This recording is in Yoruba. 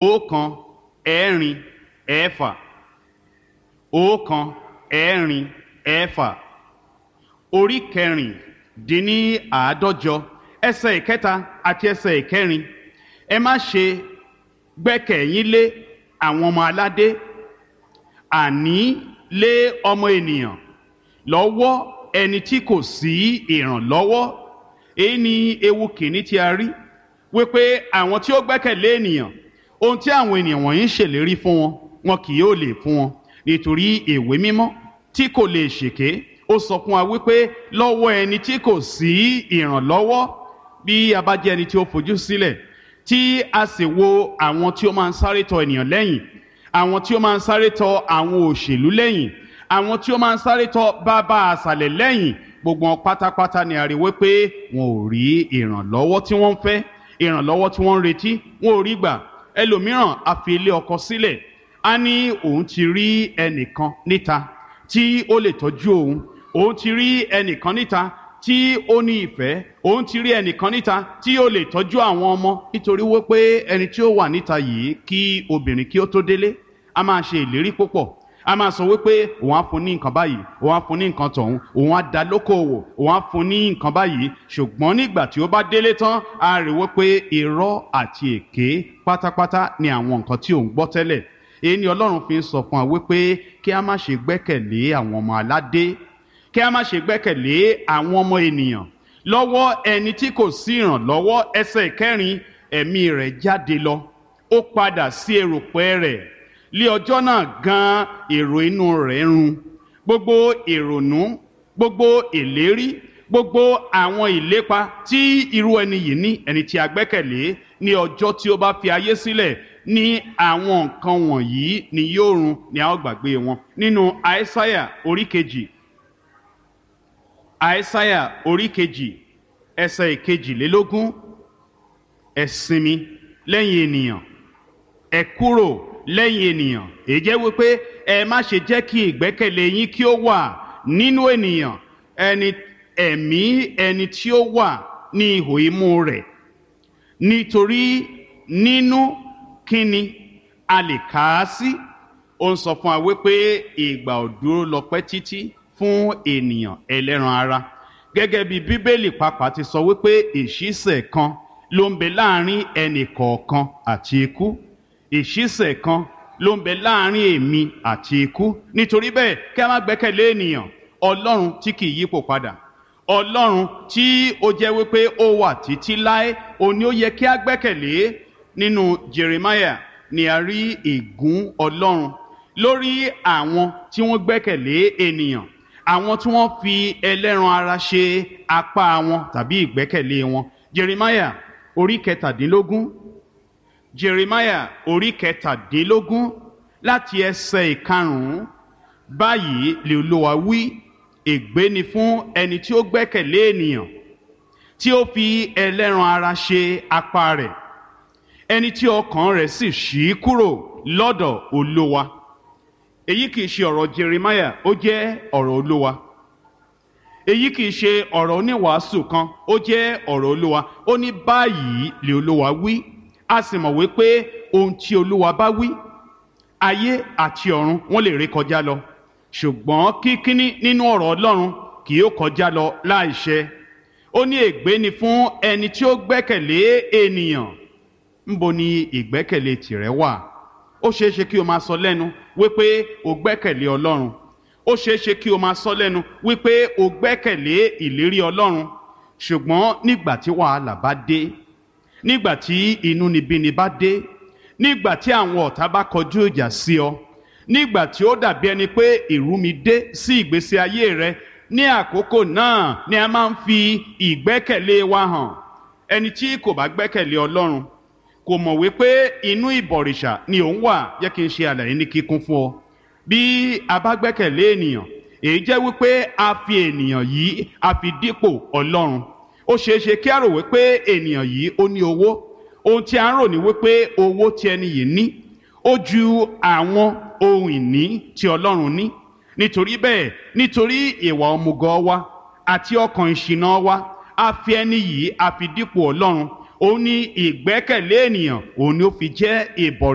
ọ̀kan ẹ̀rin ẹ̀fà ọ̀kan ẹ̀rin ẹ̀fà orí kẹrìndínní àádọ́jọ ẹsẹ̀ ìkẹta àti ẹsẹ̀ ìkẹrin ẹ má ṣe gbẹ́kẹ̀yín lé àwọn ọmọ aládé àní lé ọmọ ènìyàn lọ́wọ́ ẹni tí kò sí ìrànlọ́wọ́ èyí ni ewu kìíní tí a rí wípé àwọn tí ó gbẹ́kẹ̀lé ènìyàn ohun tí àwọn ènìyàn wọ̀nyí ń ṣèlérí fún wọn wọn kì yóò lè fún wọn nítorí ìwé mímọ́ tí kò lè ṣèké ó sọ fún wa wípé lọ́wọ́ ẹni tí kò sí ìrànlọ́wọ́ bí a bá jẹ́ ẹni tí ó fojú sílẹ̀ tí a sì wo àwọn tí ó máa ń sáré tọ ènìyàn lẹ́yìn àwọn tí ó máa ń sáré tọ àwọn òṣèlú lẹ́yìn àwọn tí ó máa ń sáré tọ bàbá àṣàlẹ̀ lẹ́yìn gbogbo wọn pátápátá ni a rí wípé wọn ò rí ìrànlọ́wọ́ tí wọ́n ń fẹ́ ìrànlọ́wọ́ tí wọ́n ń retí wọn ò rí gbà ẹlòmíràn a fi ilé ọkọ sílẹ̀ a ní òun ti rí ẹnìkan níta tí ó lè tọ́jú òun òun ti rí ẹnìkan níta tí ó ní ìfẹ́ òun ti rí ẹnìkan níta tí ó lè tọ́jú àwọn ọmọ nítorí wípé ẹni tí ó wà níta yìí kí obìnrin kí ó tó délé a máa ṣe ìlérí púpọ̀ a máa sọ wípé òun á fún ní nǹkan báyìí òun á fún ní nǹkan tọ̀hún òun á dá lókòwò òun á fún ní nǹkan báyìí ṣùgbọ́n nígbà tí ó bá délé tán a rí wípé irọ́ àti èké pátápátá ni àwọn nǹkan tí òun gbọ́ tẹ́lẹ̀ èyí ni ọlọ́run fi ń sọ fún wa wípé kí a má ṣe gbẹ́kẹ̀lé àwọn ọmọ aládé kí a má ṣe gbẹ́kẹ̀lé àwọn ọmọ ènìyàn lọ́wọ́ ẹni tí kò sí ìrànlọ́wọ́ ẹsẹ̀ kẹrin ẹ̀mí rẹ̀ jáde lọ ó padà sí erùpẹ̀ rẹ̀ lé ọjọ́ náà gan èrò inú rẹ̀ run gbogbo ìrònú gbogbo ìlérí gbogbo àwọn ìlépa tí irú ẹni yìí ní ẹni tí a gbẹ́kẹ̀lé ní ọjọ́ tí ó bá fi ayé sílẹ̀ ní àwọn nǹkan wọ̀nyí ni yóò run ni a ó gbàgbé wọn nínú àìsáyà orí kejì àìsáyà orí kejì ẹsẹ̀ ìkejìlélógún ẹ sinmi lẹ́yìn ènìyàn ẹ kúrò lẹ́yìn ènìyàn èyí jẹ́ wípé ẹ má ṣe jẹ́ kí ìgbẹ́kẹ̀lé yín kí ó wà nínú ènìyàn ẹni ẹ̀mí ẹni tí ó wà ní ihò imú rẹ̀ nítorí nínú kíni a lè kà á sí ó ń sọ fún wa wípé ìgbà ò dúró lọ pẹ́ títí fún ènìyàn ẹlẹ́ran ara gẹ́gẹ́ bí bíbélì pàápàá ti sọ wípé ìṣísẹ̀ kan ló ń bẹ láàrin ẹnì kọ̀ọ̀kan àti ikú ìṣísẹ̀ kan ló ń bẹ láàrin èmi àti ikú nítorí bẹ́ẹ̀ kí a má gbẹ́kẹ̀lé ènìyàn ọlọ́run tí kì í yípo padà ọlọ́run tí ó jẹ́ wípé ó wà títí láé òní ó yẹ kí a gbẹ́kẹ̀lé nínú jeremiah ni a rí ègún ọlọ́run lórí àwọn tí wọ́n gbẹ́kẹ̀lé ènìyàn àwọn tí wọ́n fi ẹlẹ́ran ara ṣe apá wọn tàbí ìgbẹ́kẹ̀lé wọn jeremiah orí kẹtàdínlógún jeremiah orí kẹtàdínlógún láti ẹsẹ̀ ìkarùn-ún báyìí lè olúwa wí ègbé ni fún ẹni tí ó gbẹ́kẹ̀lé ènìyàn tí ó fi ẹlẹ́ran ara ṣe apá rẹ̀ ẹni tí ọkàn rẹ̀ sì ṣí kúrò lọ́dọ̀ olúwa èyí kìí ṣe ọ̀rọ̀ jeremiah ó jẹ́ ọ̀rọ̀ olúwa èyí kìí ṣe ọ̀rọ̀ oníwàásù kan ó jẹ́ ọ̀rọ̀ olúwa ó ní báyìí lè olúwa wí a sì mọ̀ wípé ohun tí olúwa bá wí ayé àti ọ̀run wọ́n lè rí kọjá lọ ṣùgbọ́n kíkíní nínú ọ̀rọ̀ ọlọ́run kì yóò kọjá lọ láìṣẹ ó ní ègbé ni fún ẹni tí ó gbẹ́kẹ̀lé ènìyàn ńbo ni ìgbẹ́kẹ̀lé tìrẹ wà ó ṣeé ṣe kí o máa sọ lẹ́nu wípé o gbẹ́kẹ̀lé ọlọ́run ó ṣeé ṣe kí o máa sọ lẹ́nu wípé o gbẹ́kẹ̀lé ìlérí ọlọ́run ṣùgbọ́n nígbà tí wàhálà bá dé nígbà tí inúnibíni bá dé nígbà tí àwọn ọ̀tá bá kọjú ìjà sí ọ nígbà tí ó dàbí ẹni pé ìrúmi dé sí ìgbésí ayé rẹ ní àkókò náà ni a máa ń fi ìgbẹ́kẹ̀lé wa hàn ẹni tí kò bá gbẹ́kẹ̀lé ọlọ́run kò mọ̀ wípé inú ìbọ̀rìṣà ni òun wà jẹ́ kí n ṣe àlàyé ní kíkún fún ọ bí a bá gbẹ́kẹ̀lé ènìyàn èyí jẹ́ wípé a fi ènìyàn yìí a fi dípò ọlọ́run ó ṣeé ṣe kí a rò wípé ènìyàn yìí ó ní owó ohun tí a ń rò ní wípé owó tí ẹni yìí ní ó ju àwọn ohun ìní tí ọlọ́run ní nítorí bẹ́ẹ̀ nítorí ìwà ọmùgọ̀ wa àti ọkàn ìṣìnà wa a fi ẹni yìí a fi dípò ọlọ́run òun ní ìgbẹ́kẹ̀lé ènìyàn òun ni ó fi jẹ́ ìbọ̀rẹ̀.